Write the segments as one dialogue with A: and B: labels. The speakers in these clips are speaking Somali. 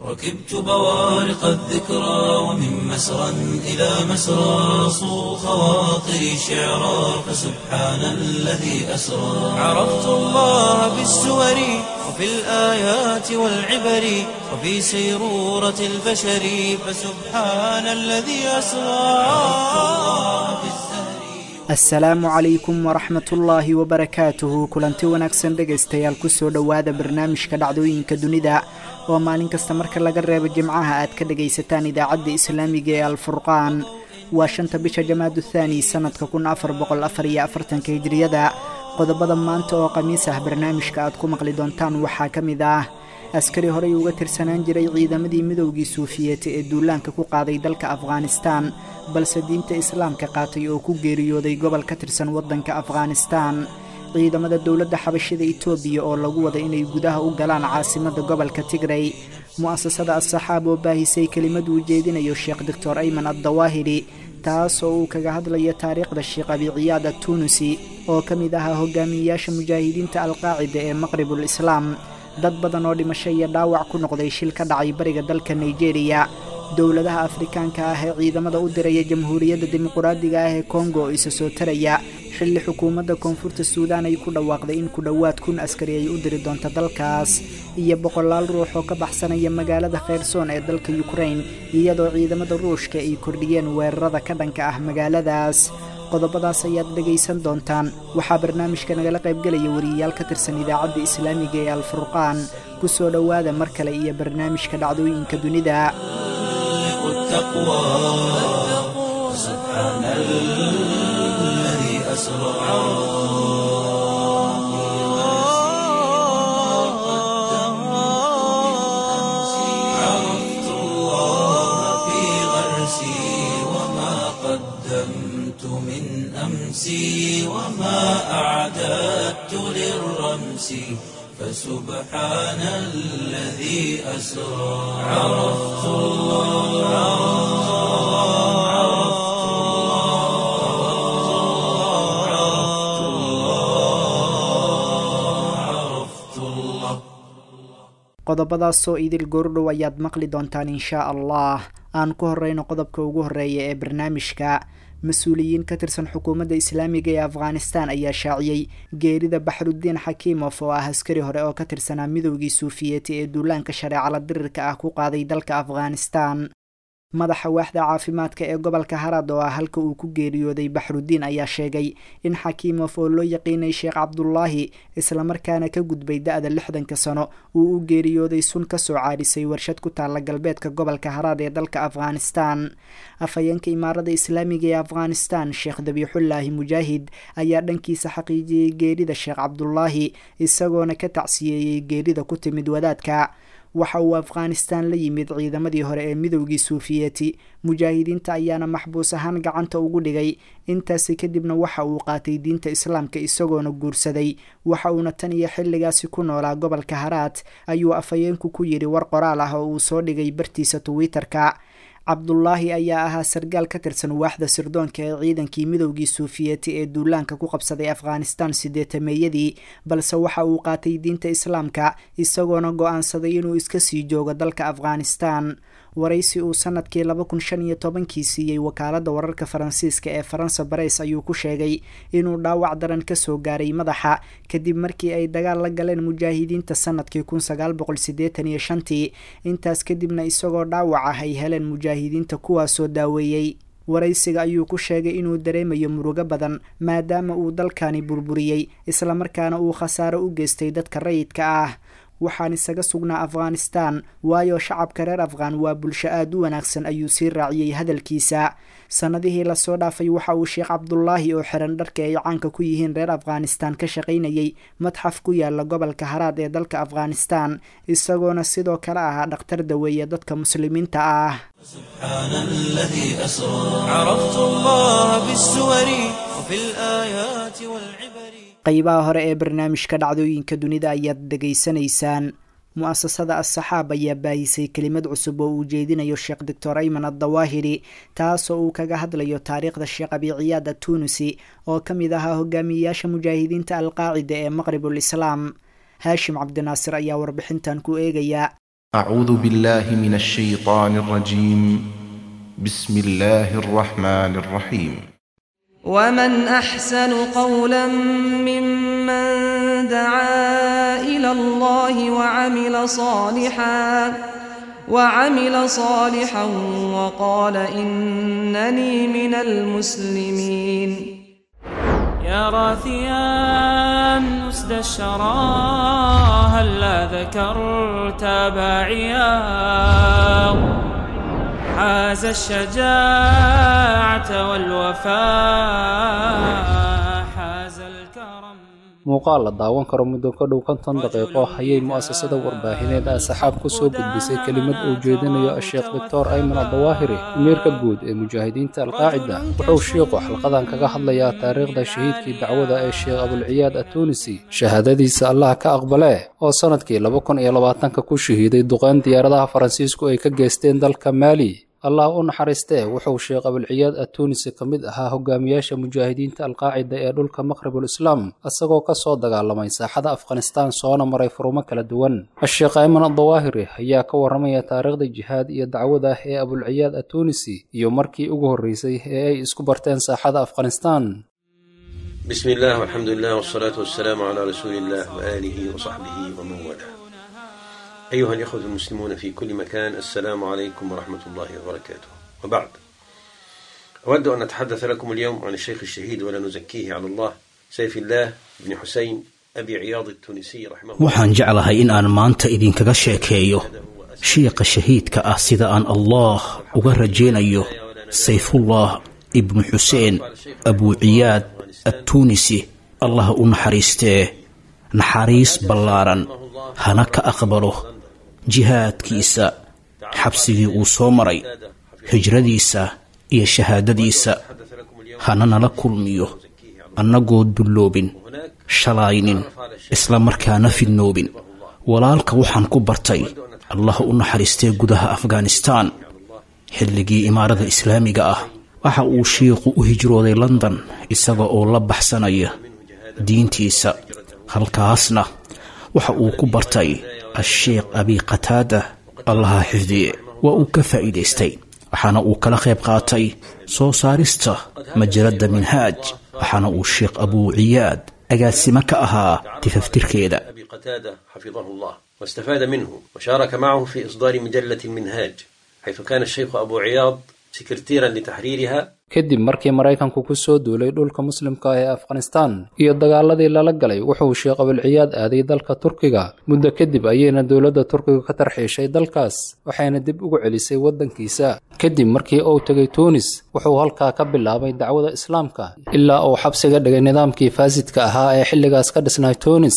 A: ركبت بوارق الذكرى ومن مسرى إلى مسرى صو خواطري شعرا فسبحان الذي أسرى عرفت الله بالسور وفي الآيات والعبر وفي سيرورة البشر فسبحان الذي أسرى عرفت الله بالزهر
B: assalaamu calaykum waraxmatullaahi wabarakaatuhu kulanti wanaagsan dhegaystayaal kusoo dhowaada barnaamijka dhacdooyinka dunida oo maalin kasta marka laga reebo jimcaha aad ka dhagaysataan idaacadda islaamiga ee alfurqaan waa shanta bisha jamaadu thaani sannadka kun afar boqol afar iyo afartanka hijriyada qodobada maanta oo khamiis ah barnaamijka aad ku maqli doontaan waxaa ka mid ah askari horey uga tirsanaan jiray ciidamadii midowgii suufiyeeta ee duulaanka ku qaaday dalka afghanistaan balse diinta islaamka qaatay oo ku geeriyooday gobol ka tirsan waddanka afghanistaan ciidamada dowladda xabashida itoobiya oo lagu wada inay gudaha u galaan caasimadda gobolka tigray mu'asasada as-saxaab oo baahisay kelimad uu jeedinayo sheekh doctor ayman addawaahiri taas oo uu kaga hadlayo taariikhda sheekh abiciyaad attunusi oo ka mid ahaa hogaamiyeyaasha mujaahidiinta alqaacida ee maqribul islaam dad badan oo dhimasho iyo dhaawac ku noqday shil ka dhacay bariga dalka nigeriya dowladaha afrikaanka ah ee ciidamada u diraya jamhuuriyadda dimuquraadiga ah ee kongo oo isa soo taraya xilli xukuumadda koonfurta suudaan ay ku dhawaaqday in ku dhowaad kun askari ay u diri doonto dalkaas iyo boqolaal ruux oo ka baxsanaya magaalada kheyrsoon ee dalka yukrain iyadoo ciidamada ruushka ay kordhiyeen weerarada ka dhanka ah magaaladaas qodobadaas ayaad dhegaysan doontaan waxaa barnaamijka nagala qaybgelaya wariyayaal ka tirsan idaacadda islaamiga ee alfurqaan ku soo dhowaada mar kale iyo barnaamijka dhacdooyinka dunida
A: سبحان الذي أسرى عرفت الله في غرسي وما قدمت من أمسي وما أعددت للرمس فسبحان الذي أسرى عرفت الله عرفت الله عرفت الله
B: qodobadaasoo idil goordhow ayaad maqli doontaan inshaa allah aan ku horeyno qodobka ugu horeeya ee barnaamijka mas-uuliyiin ka tirsan xukuumadda islaamiga ee afghanistan ayaa shaaciyey geerida baxruddiin xakiimof oo ah askari hore oo ka tirsanaa midowgii suufiyeeti ee duulaanka shareecala dirirka ah ku qaaday dalka afghanistan madaxa waaxda caafimaadka ee gobolka harad oo ah halka uu ku geeriyooday baxruddiin ayaa sheegay in xakiimof oo loo yaqiinay sheekh cabdulaahi islamarkaana ka gudbay da-da lixdanka sano uu u geeriyooday sun kasoo caadhisay warshad ku taalla galbeedka gobolka haraad ee dalka afghanistan afhayeenka imaarada islaamiga ee afghanistan sheekh dabiixullaahi mujaahid ayaa dhankiisa xaqiijiyey geerida sheekh cabdulaahi isagoona ka tacsiyeeyey geerida ku timid wadaadka waxa uu afghanistan la yimid ciidamadii hore ee midowgii suufiyeeti mujaahidiinta ayaana maxbuus ahaan gacanta ugu dhigay intaasi kadibna waxa uu qaatay diinta islaamka isagoona guursaday waxa uuna tan iyo xilligaasi ku noolaa gobolka haraad ayuu afhayeenku ku yidhi war qoraal ah oo uu soo dhigay bartiisa twitter-ka cabdulaahi ayaa ahaa sargaal ka tirsan waaxda sirdoonka ee ciidankii midowgii suufiyeeti ee duulaanka ku qabsaday afghanistan sideetameeyadii balse waxa uu qaatay diinta islaamka isagoona go-aansaday inuu iska sii joogo dalka afghanistan waraysi uu sanadkii laba kun shan iyo tobankii siiyey wakaaladda wararka faransiiska ee faransa bareys ayuu ku sheegay inuu dhaawac daran kasoo gaaray madaxa kadib markii ay dagaal la galeen mujaahidiinta sanadkii kun sagaal boqol sideetan iyo shantii intaas kadibna isagoo dhaawac ah ay heleen mujaahidiinta kuwaasoo daaweeyey waraysiga ayuu ku sheegay inuu dareemayo murugo badan maadaama uu dalkani burburiyey islamarkaana uu khasaaro u geystay dadka rayidka ah waxaan isaga sugnaa afghanistan waayo shacabka reer afghan waa bulsho aada u wanaagsan ayuu sii raaciyey hadalkiisa sannadihii lasoo dhaafay waxa uu sheekh cabdulaahi oo xiran dharka ay caanka ku yihiin reer afghanistan ka shaqaynayay madxaf ku yaala gobolka haraad ee dalka afghanistan isagoona sidoo kale ahaa dhakhtar daweeye dadka muslimiinta ah
A: سبحان الذي أسرى عرفت الله بالسور وفي الآيات والعبر
B: qeybaha hore ee barnaamijka dhacdooyinka dunida ayaad dhegaysanaysaan mu-asasada as-saxaab ayaa baahisay kelimad cusub oo uu jeedinayo sheekh doctor ayman addawaahiri taasoo uu kaga hadlayo taariikhda sheekh abiciyaad attunusi oo ka mid ahaa hogaamiyeyaasha mujaahidiinta alqaacida ee maqribul islaam haashim cabdinaasir ayaa warbixintan ku eegaya
C: أعوذ بالله من الشيطان الرجيم بسم الله الرحمن الرحيم
D: ومن أحسن قولا ممن دعا إلى الله وعمل صالحا وعمل صالحا وقال إنني من المسلمين
E: يا راثيا أسد الشرى هلا ذكرت باعيا حاز الشجاعة والوفاء حاز الكرم
F: muuqaal la daawan karo muddo ka dhow konton daqiiqo ayay mu'asasada warbaahineed ah saxaab ku soo gudbisay kelimad uu jeedinayo sheekh doctor ayman adawaahiri amiirka guud ee mujaahidiinta alqaacida wuxuu shiiqu xalqadan kaga hadlayaa taariikhda shahiidkii dacwada ee sheekh abulciyaad atunisi shahaadadiisa allah ka aqbale oo sannadkii laba kun iyo labaatanka ku shahiiday duqeyn diyaaradaha faransiisku ay ka geysteen dalka maali allah u naxariistee wuxuu sheekh abulciyaad atunisi ka mid ahaa hogaamiyaasha mujaahidiinta alqaacida ee dhulka maqribul islaam isagoo ka soo dagaalamay saaxada afghanistaan soona maray furumo kala duwan asheekh ayman adawaahiri ayaa ka warramaya taariikhda jihaad iyo dacwada ee abulciyaad atunisi iyo markii ugu horreysay ee ay isku barteen saaxada afghanistaan
G: بسم الله والحمد لله والصلاة والسلام على رسول الله وآله وصحبه ومن والاه أيها الإخوة المسلمون في كل مكان السلام عليكم ورحمة الله وبركاته وبعد أود أن أتحدث لكم اليوم عن الشيخ الشهيد ولا نزكيه على الله سيف الله بن حسين أبي عياض التونسي رحمه الله
H: waxaan jeclahay in aan maanta idinkaga sheekeeyo shiiqa shahiidka ah sida aan allah uga rajaynayo sayfullah ibnu xuseen abuuciyaad attuunisi allah u naxariistee naxariis ballaaran hana ka aqbalo jihaadkiisa xabsigii uu soo maray hijradiisa iyo shahaadadiisa hana nala kulmiyo annagoo dulloobin shalaynin isla markaana fidnoobin walaalka waxaan ku bartay allah u naxariistee gudaha afghanistaan xilligii imaarada islaamiga ah waxa uu shiiqu u hijrooday london isaga oo la baxsanaya diintiisa halkaasna waxa uu ku bartay asheekh abi qataada allaha xifdiye waa uu ka faa'iidaystay waxaana uu kala qayb qaatay soo saarista majaladda minhaaj waxaana uu sheekh abuu ciyaad agaasimo ka ahaa tifaftirkeeda
G: أبي قتادة حفظه الله واستفاد منه وشارك معه في إصدار مجلة المنهاج حيث كان الشيخ أبو عياض سكرتيرا لتحريرها
F: kadib markii maraykanku ku soo duulay dhulka muslimka ee afghanistaan iyo dagaaladii lala galay wuxuu sheekh abulciyaad aaday dalka turkiga muddo kadib ayayna dowladda turkiga ka tarxiishay dalkaas waxayna dib ugu celisay waddankiisa kadib markii uu tegay tuunis wuxuu halkaa ka bilaabay dacwada islaamka ilaa uu xabsiga dhigay nidaamkii faasidka ahaa ee xilligaas ka dhisnaa tuunis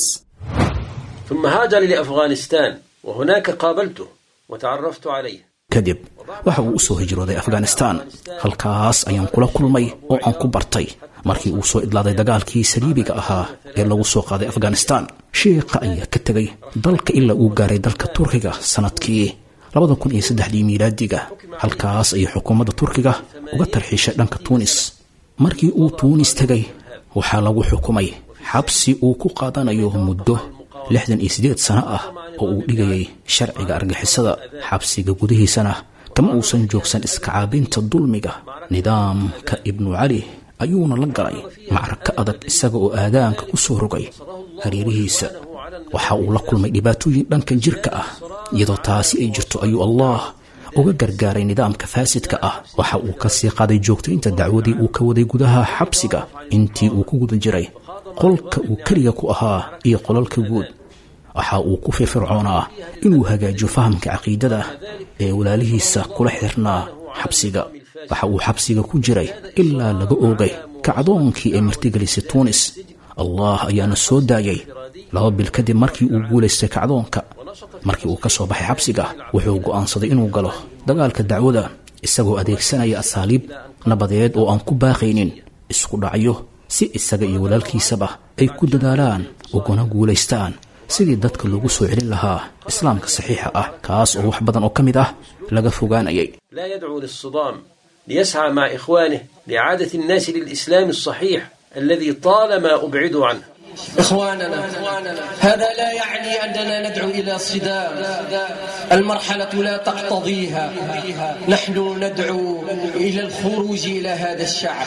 G: ثم هاجر لأفغانستان وهناك قابلته وتعرفت عليه
H: kadib waxa uu u soo hijrooday afghanistaan halkaas ayaan kula kulmay oo aan ku bartay markii uu soo idlaaday dagaalkii saliibiga ahaa ee lagu soo qaaday afghanistaan shiiqa ayaa ka tegay dalka ilaa uu gaaray dalka turkiga sannadkii labada kun iyo saddexdii miilaadiga halkaas ayay xukuumadda turkiga uga tarxiishay dhanka tuunis markii uu tuunis tegay waxaa lagu xukumay xabsi uu ku qaadanayo muddo lixdan iyo siddeed sano ah oo uu dhigayay sharciga argixisada xabsiga gudihiisana kama uusan joogsan iskacaabinta dulmiga nidaamka ibnu cali ayuuna la galay macraka adag isaga oo aadaanka ku soo rogay hareerihiisa waxa uu la kulmay dhibaatooyin dhanka jirka ah iyadoo taasi ay jirto ayuu allah uga gargaaray nidaamka faasidka ah waxa uu ka sii qaaday joogtaynta dacwadii uu ka waday gudaha xabsiga intii uu ku guda jiray qolka uu keliga ku ahaa iyo qolalka guud waxa uu ku firfircoonaa inuu hagaajiyo fahamka caqiidada ee walaalihiisa kula xirnaa xabsiga waxa uu xabsiga ku jiray ilaa laga oogay kacdoonkii ay martigelisay tuunis allah ayaana soo daayay laba bil kadib markii uu guulaystay kacdoonka markii uu ka soo baxay xabsiga wuxuu go'aansaday inuu galo dagaalka dacwada isagoo adeegsanaya asaaliib nabadeed oo aan ku baaqaynin isku dhacyo si isaga iyo walaalkiisaba ay ku dadaalaan uguna guulaystaan sidii dadka loogu soo celin lahaa islaamka saxiixa ah kaas oo wax badan oo ka mid ah laga fogaanayay
G: لا يدعو للصدام ليسعى مع إخوانه لإعادة الناس للإسلام الصحيح الذي طالما أبعدوا عنه
I: إخواننا هذا لا يعني أننا ندعو إلى صدام المرحلة لا تقتضيها نحن ندعو إلى الخروج إلى هذا الشعب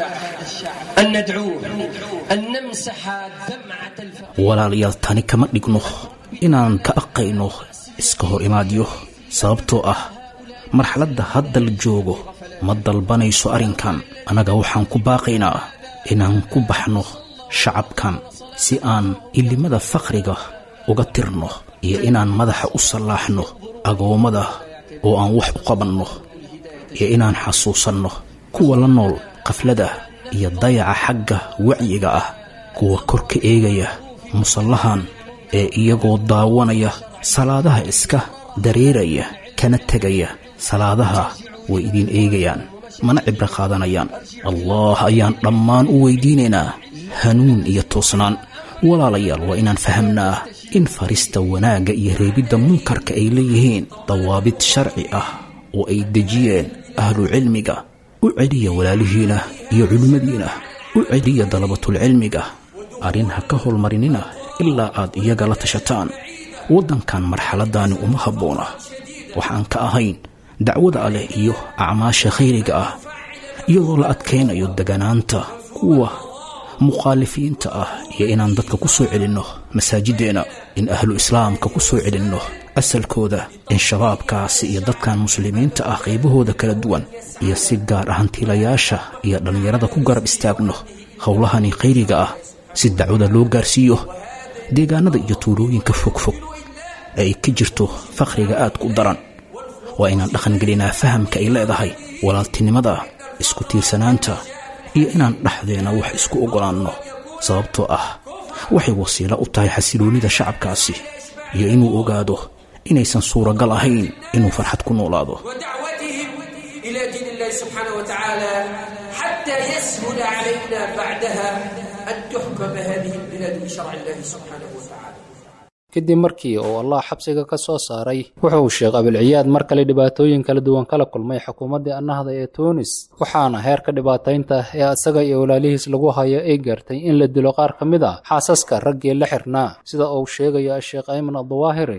I: أن ندعوه أن نمسح دمعة الفقر
H: walaalayaal tani kama dhigno inaan ka aqayno iska hor imaadyo sababtoo ah marxaladda hadda la joogo ma dalbanayso arrinkan annaga waxaan ku baaqaynaa inaan ku baxno shacabkan si aan ilimada fakriga uga tirno iyo inaan madaxa u sallaaxno agoommada oo aan wax u qabanno iyo inaan xasuusanno kuwa la nool qaflada iyo dayaca xagga wacyiga ah kuwa kor ka eegaya musallahan ee iyagoo daawanaya salaadaha iska dareeraya kana tegaya salaadaha way idin eegayaan mana cibro qaadanayaan allah ayaan dhammaan u weydiinaynaa hanuun iyo toosnaan walaalayaal waa inaan fahamnaa in farista wanaagga iyo reebidda munkarka ay leeyihiin dawaabid sharci ah oo ay dejiyeen ahlu cilmiga u celiya walaalihiina iyo culimmadiina u celiya dalabatulcilmiga arrin ha ka holmarinina ilaa aad iyaga la tashataan waddankan marxaladdaani uma habboona waxaan ka ahayn dacwada alleh iyo acmaasha khayriga ah iyadoo la adkaynayo deganaanta kuwa mukhaalifiinta ah iyo inaan dadka ku soo celinno masaajiddeena in ahlu islaamka ku soo celinno asalkooda in shabaabkaasi iyo dadkan muslimiinta ah qaybahooda kala duwan iyo si gaar ah hantiilayaasha iyo dhallinyarada ku garab istaagno howlahani khayriga ah si dacwada loo gaarsiiyo deegaanada iyo tuulooyinka fogfog ee ay ka jirto fakhriga aadku daran waa inaan dhaqan gelinaa fahamka ay leedahay walaaltinimada isku tiirsanaanta iyo inaan dhexdeena wax isku oggolaanno sababtoo ah waxay wasiilo u tahay xasiloonnida shacabkaasi iyo inuu ogaado inaysan suuragal ahayn inuu farxad ku noolaado
I: ودعوتهم إلى دين الله سبحانه وتعالى حتى يسهل علينا بعدها أن تحكم هذه البلاد بشرع الله سبحانه وتعالى
F: kadib markii uu allah xabsiga ka soo saaray wuxuu sheekh abilciyaad mar kale dhibaatooyin kala duwan kala kulmay xukuumaddii annahda ee tuunis waxaana heerka dhibaataynta ee asaga iyo walaalihiis lagu hayo ay gaartay in la dilo qaar ka mid a xaasaska raggii la xirnaa sida uu sheegaya sheekh ayman addawaahiri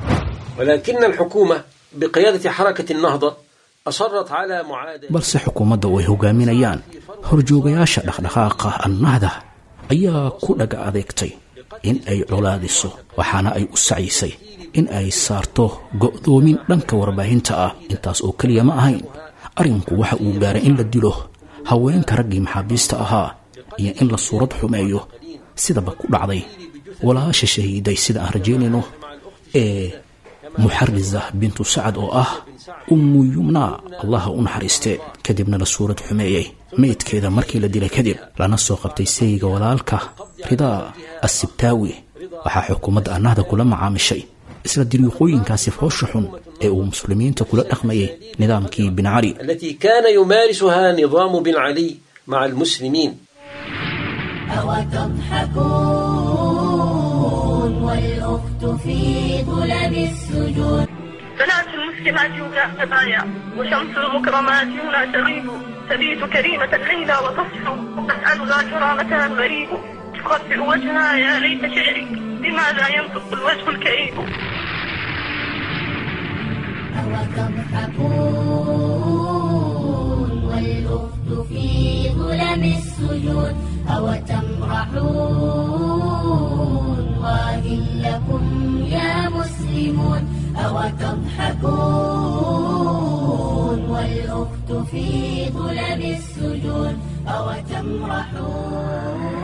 G: ولكن الحكومة بقيادة حركة النهضة أصرت على معاداة
H: balse xukuumadda oo ay hogaaminayaan horjoogayaasha dhaqdhaqaaqa annahda ayaa ku dhaga adeegtay in ay colaadiso waxaana ay u sacisay in ay saarto go'doomin dhanka warbaahinta ah intaas oo keliya ma ahayn arrinku waxa uu gaaray in la dilo haweenka raggii maxaabiista ahaa iyo in la suurad xumeeyo sidaba ku dhacday walaasha shahiiday sida aan rajaynayno ee muxarisa bintu sacad oo ah ummu yumnaa allaha u naxariistee kadibna la suurad xumeeyey meydkeeda markii la dilay kadib lana soo qabtay sayga walaalka ridaa assibtaawi waxaa xukuumadda annahda kula macaamishay isla diriiqooyinkaasi foosha xun ee uu muslimiinta kula dhaqmayay nidaamkii bin cali
G: التي كان يمارسها نظام بن علي مع المسلمين
J: أوتضحكون والأخت في ظلم السجود
K: بنات المسلمات هنا خبايا وشمس المكرمات هنا تغيب تبيت كريمة الليلة وتصحو وتسألها كرامتها الغريب تخطئ وجهها يا ليت شعري بماذا ينطق الوجه الكئيب
J: أوتضحكون والأخت في ظلم السجود أوتمرحون وإن لكم يا مسلمون أوتضحكون والأخت في ظلم السجود أوتمرحون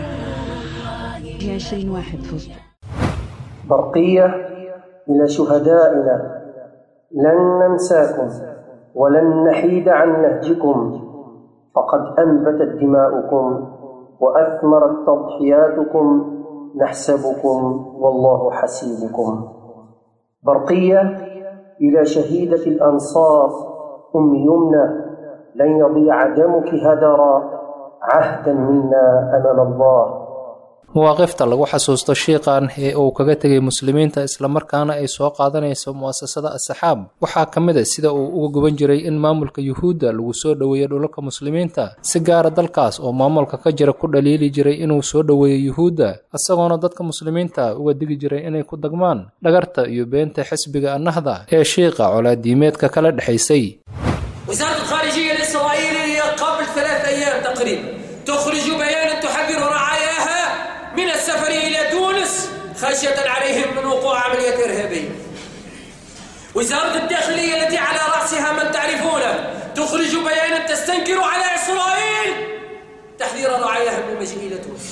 L: عشرين واحد فزت
M: برقية إلى شهدائنا لن ننساكم ولن نحيد عن نهجكم فقد أنبتت دماؤكم وأثمرت تضحياتكم نحسبكم والله حسيبكم برقية إلى شهيدة الأنصار أم يمنى لن يضيع دمك هدرا عهدا منا أمام الله
F: mawaaqifta lagu xasuusto shiiqan ee uu kaga tegay muslimiinta islamarkaana ay soo qaadanayso mu'asasada asaxaab waxaa ka mid a sida uu uga guban jiray in maamulka yuhuudda lagu soo dhoweeyo dhulalka muslimiinta si gaara dalkaas oo maamulka ka jira ku dhaliili jiray inuu soo dhoweeyo yuhuudda isagoona dadka muslimiinta uga digi jiray inay ku dagmaan dhagarta iyo beenta xisbiga annahda ee shiiqa colaadiimeedka kala dhexaysay
I: وزارة الخارجية الإسرائيلية قبل ثلاث أيام تقريبا تخرج بيانا تحذر رعاياها من السفر إلى تونس خشية عليهم من وقوع عملية إرهابية وزارة الداخلية التي على رأسها من تعرفونه تخرج بيانا تستنكر على إسرائيل تحذير رعاياها من المجيء إلى تونس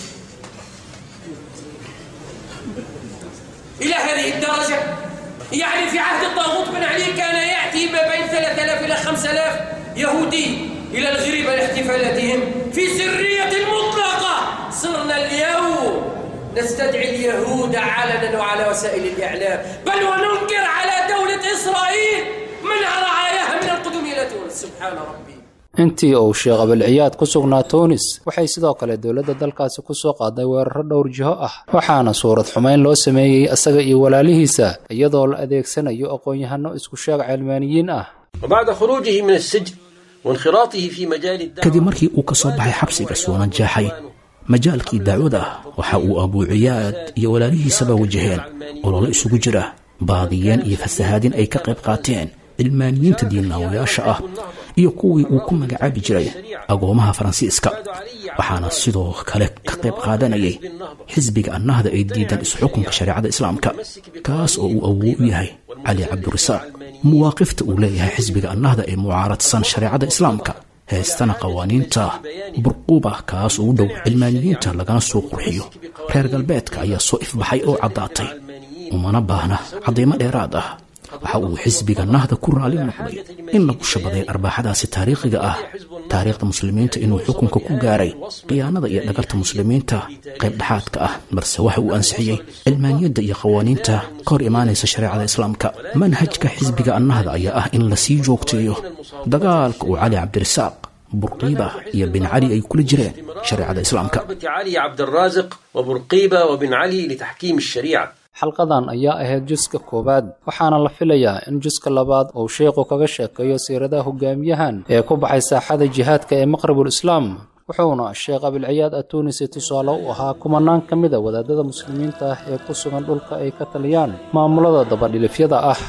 I: إلى هذه الدرجة يعني في عهد الطاغوت بن علي كان يأتي ما بين 3000 إلى 5000 يهودي إلى الغريبة لاحتفالاتهم في سرية مطلقة صرنا اليوم نستدعي اليهود علنا وعلى وسائل الإعلام بل وننكر على دولة إسرائيل منع رعاياها من القدوم إلى تونس سبحان ربي
F: intii uu sheekh abilciyaad ku sugnaa tuunis waxay sidoo kale dowladda dalkaasi ku soo qaaday weeraro dhowr jiho ah waxaana suurad xumayn loo sameeyey isaga iyo walaalihiisa iyadoo la adeegsanayo aqoon-yahano isku sheeg cilmaaniyiin ah
G: وبعد خروجه من السجن وانخراطه في مجال الدعوة
H: kadib markii uu ka soo baxay xabsiga suuna jeexay majaalkii dacwada waxa uu abuuciyaad iyo walaalihiisaba wajaheen ololo isugu jira baadiyeen iyo fasahaadin ay ka qayb qaateen cilmaaniyiinta diinaawayaasha ah iyo kuwii uu ku magacaabi jiray agoomaha faransiiska waxaana sidoo kale ka qayb qaadanayay xisbiga annahda ay diidan isxukunka shareecada islaamka kaas oo uu awow u yahay cali cabdirasaaq mawaaqifta uu leeyahay xisbiga annahda ee mucaaradsan shareecada islaamka heestana qawaaniinta burquuba kaas oo u dhow cilmaaniyiinta lagana soo qurxiyo reer galbeedka ayaa soo ifbaxay oo caddaatay umana baahna cadaymo dheeraad ah waxa uu xisbiga nahda ku raali noqday in lagu shabaday arbaaxadaasi taariikhiga ah taariikhda muslimiinta inuu xukunka ku gaaray khiyaanada iyo dhagarta muslimiinta qayb dhexaadka ah balse waxa uu ansixiyey cilmaaniyadda iyo qawaaniinta ka hor imaanaysa shareecada islaamka manhajka xisbiga annahda ayaa ah in lasii joogteeyo dagaalka uu cali cabdirasaaq burqiiba iyo bin cali ay kula jireen shareecada islaamka
G: علي عبد الرازق وبرقيبة وبن علي لتحكيم الشريعة
F: xalqadan ayaa ahayd juska koowaad waxaana la filayaa in juska labaad uu sheikhu kaga sheekeeyo siiradaha hogaamiyahan ee ku baxay saaxada jihaadka ee maqrabul islaam wuxuuna sheekh abilciyaad atuunisi tusaale u ahaa kumanaan ka mida wadaadada muslimiinta ah ee ku sugan dhulka ay ka taliyaan maamulada dabadhilifyada ah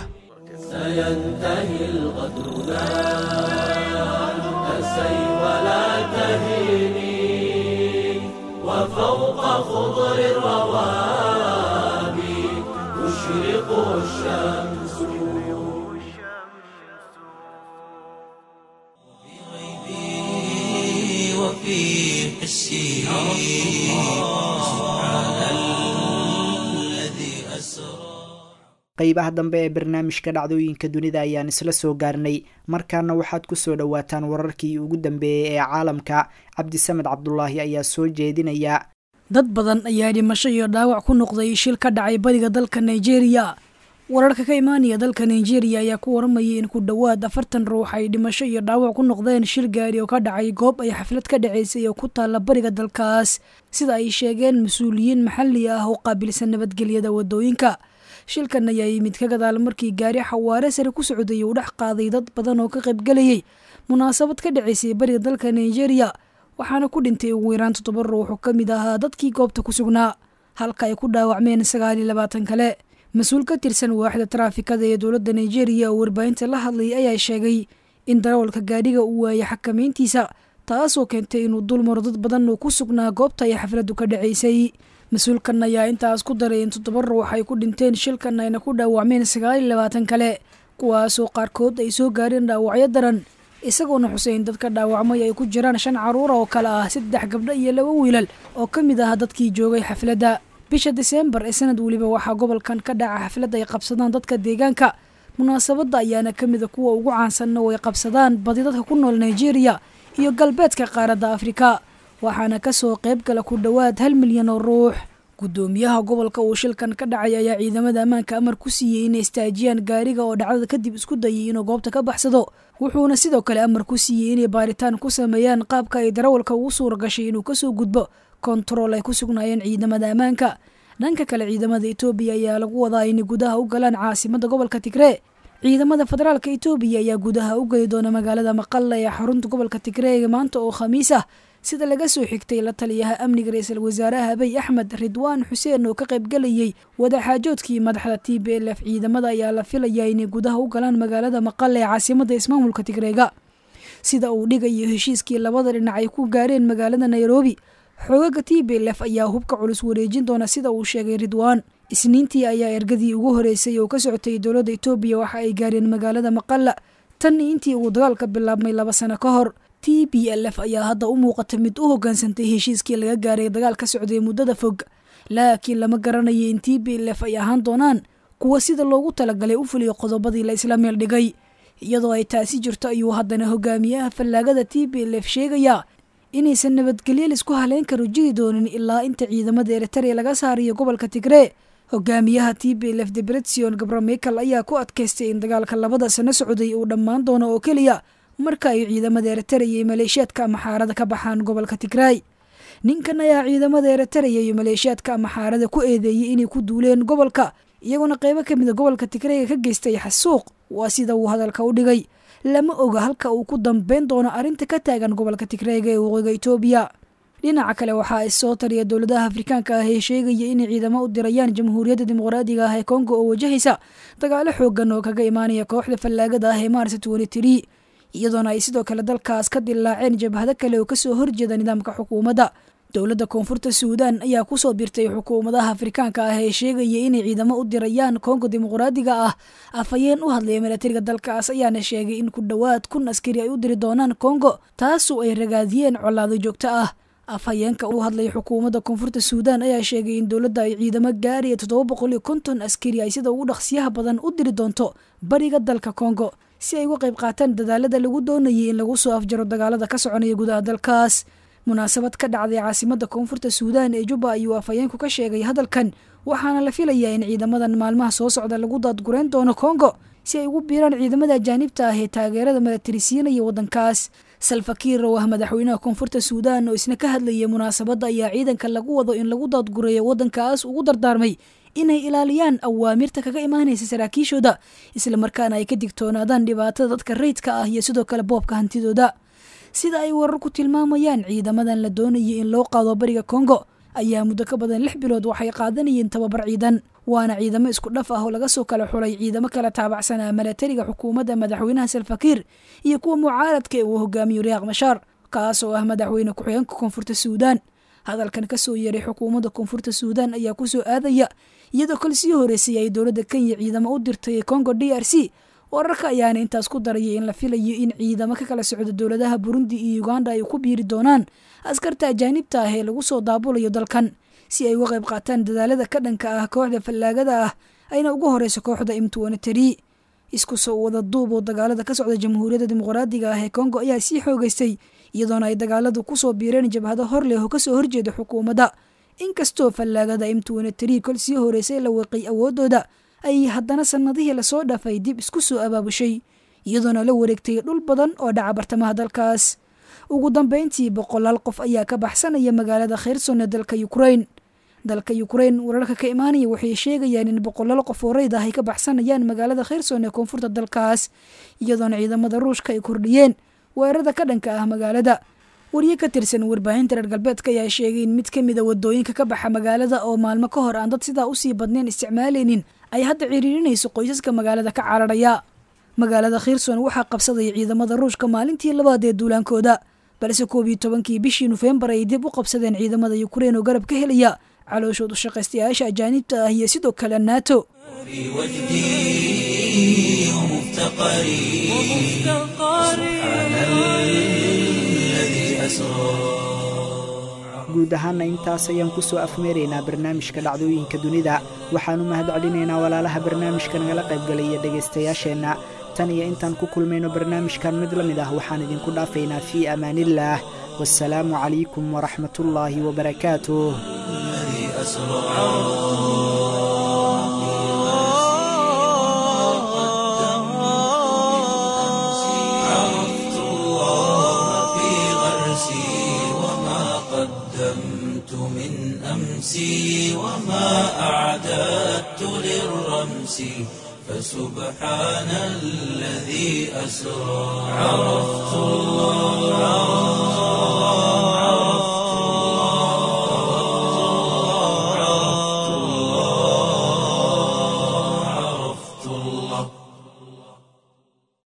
A: سينتهي الغدر لا تسي ولا تهيني وفوق خضر الروابي تشرق الشمس في وفي حسي سبحان الذي أسرى
B: qaybaha dambe ee barnaamijka dhacdooyinka dunida ayaan isla soo gaarnay markaana waxaad kusoo dhowaataan wararkii ugu dambeeyey ee caalamka cabdisamed cabdulaahi ayaa soo jeedinaya
L: dad badan ayaa dhimasho iyo dhaawac ku noqday shil ka dhacay bariga dalka nigeria wararka ka imaanaya dalka nigeria ayaa ku waramayay in ku dhowaad afartan ruux ay dhimasho iyo dhaawac ku noqdeen shil gaari oo ka dhacay goob ay xaflad ka dhacaysay oo ku taalla bariga dalkaas sida ay sheegeen mas-uuliyiin maxalli ah oo qaabilsan nabadgelyada wadooyinka shilkan ayaa yimid ka gadaal markii gaari xawaare sare ku socday uu dhex qaaday dad badan oo ka qaybgelayay munaasabad ka dhacaysay bariga dalka nigeria waxaana ku dhintay ugu yaraan toddoba ruux oo ka mid ahaa dadkii goobta ku sugnaa halka ay ku dhaawacmeen sagaal iyo labaatan kale mas-uul ka tirsan waaxda taraafikada ee dowladda nigeria oo warbaahinta la hadlayay ayaa sheegay in darawalka gaadhiga uu waayay xakamayntiisa taasoo keentay inuu dulmaro dad badan oo ku sugnaa goobta ay xafladdu ka dhacaysay mas-uulkan ayaa intaas ku daray in toddoba ruux ay ku dhinteen shilkan ayna ku dhaawacmeen sagaal iyo labaatan kale kuwaasoo qaarkood ay soo gaareen dhaawacyo daran isagoona xuseyn dadka dhaawacmay ay ku jiraan shan caruura oo kale ah saddex gabdho iyo laba wiilal oo ka mid ah dadkii joogay xafladda bisha diseembar ee sanad weliba waxaa gobolkan ka dhaca xaflad ay qabsadaan dadka deegaanka munaasabadda ayaana ka mida kuwa ugu caansanna oo ay qabsadaan badi dadka ku nool nigeria iyo galbeedka qaaradda afrika waxaana kasoo qayb gala ku dhowaad hal milyan oo ruux gudoomiyaha gobolka uu shilkan ka dhacay ayaa ciidamada ammaanka amar ku siiyey inay istaajiyaan gaariga oo dhacdada kadib isku dayay inuu goobta ka baxsado wuxuuna sidoo kale amar ku siiyey inay baaritaan ku sameeyaan qaabka ay darawalka ugu suura gashay inuu kasoo gudbo kontarool ay ku sugnaayeen ciidamada ammaanka dhanka kale ciidamada etoobiya ayaa lagu wadaa inay gudaha u galaan caasimada gobolka tigree ciidamada federaalka etoobiya ayaa gudaha u geli doona magaalada maqalla ee xarunta gobolka tigreega maanta oo khamiis ah sida laga soo xigtay la taliyaha amniga ra-iisul wasaaraha abiy axmed ridwaan xuseen oo ka qaybgelayay wadaxaajoodkii madaxda t b l f ciidamada ayaa la filayaa inay gudaha u galaan magaalada maqalla ee caasimada ismaamulka tigreega sida uu dhigayo heshiiskii labada dhinac ay ku gaareen magaalada nairobi xoogaga t b l f ayaa hubka culus wareejin doona sida uu sheegay ridwaan isniintii ayaa ergadii ugu horeysay oo ka socotay dowladda etoobiya waxa ay gaareen magaalada maqalla tan intii uu dagaalka bilaabmay laba sano ka hor t b l f ayaa hadda u muuqata mid u hoggaansantay heshiiskii laga gaaray dagaal ka socday muddada fog laakiin lama garanayo in t b l f ay ahaan doonaan kuwa sida loogu talagalay u fuliyo qodobadii la isla meel dhigay iyadoo ay taasi jirto ayuu haddana hogaamiyaha fallaagada t b l f sheegayaa inaysan nabadgelyo laisku haleyn karo jiri doonin ilaa inta ciidamada eritrea laga saarayo gobolka tigree hogaamiyaha t b l f debretsion gabramichael ayaa ku adkaystay in dagaalka labada sano socday uu dhammaan doono oo keliya marka ay ciidamada eritrea iyo maleeshiyaadka amaxaarada ka baxaan gobolka tigraay ninkan ayaa ciidamada eritrea iyo maleeshiyaadka amaxaarada ku eedeeyey inay ku duuleen gobolka iyaguna qeybo ka mida gobolka tigreega ka geystay xasuuq waa sida uu hadalka u dhigay lama oga halka uu ku dambeyn doono arrinta ka taagan gobolka tigreega ee waqooyiga etoobiya dhinaca kale waxaa issoo tariya dowladaha afrikaanka ah ee sheegaya inay ciidamo u dirayaan jamhuuriyadda dimuqraadiga ah ee kongo oo wajahaysa dagaalo xoogan oo kaga imaanaya kooxda fallaagada ah ee maars twenty iyadoona ay sidoo kale dalkaas ka dilaaceen jabhado kale oo kasoo horjeeda nidaamka xukuumadda dowladda koonfurta suudaan ayaa kusoo birtay xukuumadaha afrikaanka ah ee sheegaya inay ciidamo u dirayaan kongo dimuqraadiga ah afhayeen u hadlaya milatariga dalkaas ayaana sheegay in ku dhowaad kun askari ay u diri doonaan kongo taasoo ay ragaadiyeen colaado joogto ah afhayeenka u hadlaya xukuumadda koonfurta suudaan ayaa sheegay in dowladda ay ciidamo gaaraya toddoba boqol iyo konton askari ay sida ugu dhaqsiyaha badan u diri doonto bariga dalka kongo si ay uga qayb qaataan dadaalada lagu doonayay in lagu soo afjaro dagaalada ka soconaya gudaha dalkaas munaasabad ka dhacday caasimada koonfurta suudaan ee jubba ayuu afhayeenku ka sheegay hadalkan waxaana la filayaa in ciidamadan maalmaha soo socda lagu daadgureyn doono kongo si ay ugu biiraan ciidamada ajaanibta ah ee taageerada milatarisiinaya waddankaas salfakiir oo ah madaxweynaha koonfurta suudaan oo isna ka hadlayay munaasabadda ayaa ciidanka lagu wado in lagu daadgureeyo waddankaas ugu dardaarmay inay ilaaliyaan awaamirta kaga imaanaysa saraakiishooda islamarkaana ay ka digtoonaadaan dhibaatada dadka rayidka ah iyo sidoo kale boobka hantidooda sida ay wararku tilmaamayaan ciidamadan la doonayay in loo qaado bariga kongo ayaa muddo ka badan lix bilood waxay qaadanayeen tababar ciidan waana ciidamo isku dhaf ah oo laga soo kala xulay ciidamo kala taabacsanaa milatariga xukuumadda madaxweynaha salfakiir iyo kuwa mucaaradka ee uu hogaamiyo riyaaq mashaar kaas oo ah madaxweyne ku-xigeenka koonfurta suudaan hadalkan kasoo yeeray xukuumadda koonfurta suudaan ayaa kusoo aadaya iyadoo kale sii horeysay ay dowladda kenya ciidamo u dirtay kongo d r c wararka ayaana intaas ku darayay in la filayo in ciidamo ka kala socdo dowladaha burundi iyo uganda ay ku biiri doonaan askarta ajaanibta ah ee lagu soo daabulayo dalkan si ay uga qayb qaataan dadaalada ka dhanka ah kooxda fallaagada ah ayna ugu horeyso kooxda imtuwanatari isku soo wada duub oo dagaalada ka socda jamhuuriyadda dimuqraadiga ah ee kongo ayaa sii xoogeystay iyadoona ay dagaaladu kusoo biireen jabhado hor leh oo kasoo horjeeda xukuumadda inkastoo fallaagada imtuwanatari kol sii horeysay la weeqay awoodooda ay haddana sannadihii lasoo dhaafay dib isku soo abaabushay iyadoona la wareegtay dhul badan oo dhaca bartamaha dalkaas ugu dambeyntii boqolaal qof ayaa ka baxsanaya magaalada kheyrson ee dalka ukrain dalka ukrain wararka ka imaanaya waxay sheegayaan in boqolaal qof oo reyd ah ay ka baxsanayaan magaalada kheyrson ee koonfurta dalkaas iyadoona ciidamada ruushka ay kordhiyeen weerarada ka dhanka ah magaalada wariye ka tirsan warbaahinta reer galbeedka ayaa sheegay in mid ka mida wadooyinka ka baxa magaalada oo maalmo ka hor aan dad sidaa usii badnayn isticmaaleynin ay hadda ciriirinayso qoysaska magaalada ka cararaya magaalada khiirson waxaa qabsadaya ciidamada ruushka maalintii labaad ee duulaankooda balse koob iyo tobankii bishii nofembar ay dib u qabsadeen ciidamada ukrein oo garab ka helaya calooshoodu shaqaystayaasha ajaanibta ah iyo sidoo kale nato
B: guud ahaana intaas ayaan ku soo afmeeraynaa barnaamijka dhacdooyinka dunida waxaannu mahad celinaynaa walaalaha barnaamijka nagala qaybgalaya dhegaystayaasheenna tan iyo intaan ku kulmayno barnaamijkan mid la mid ah waxaan idinku dhaafaynaa fii amaaniillaah wasalaamu calaykum waraxmatullaahi wabarakaatuh
A: عرفت الله في غرسي وما قدمت أمسي وما أعددت للرمس فسبحان الذي أسرى عرفت الله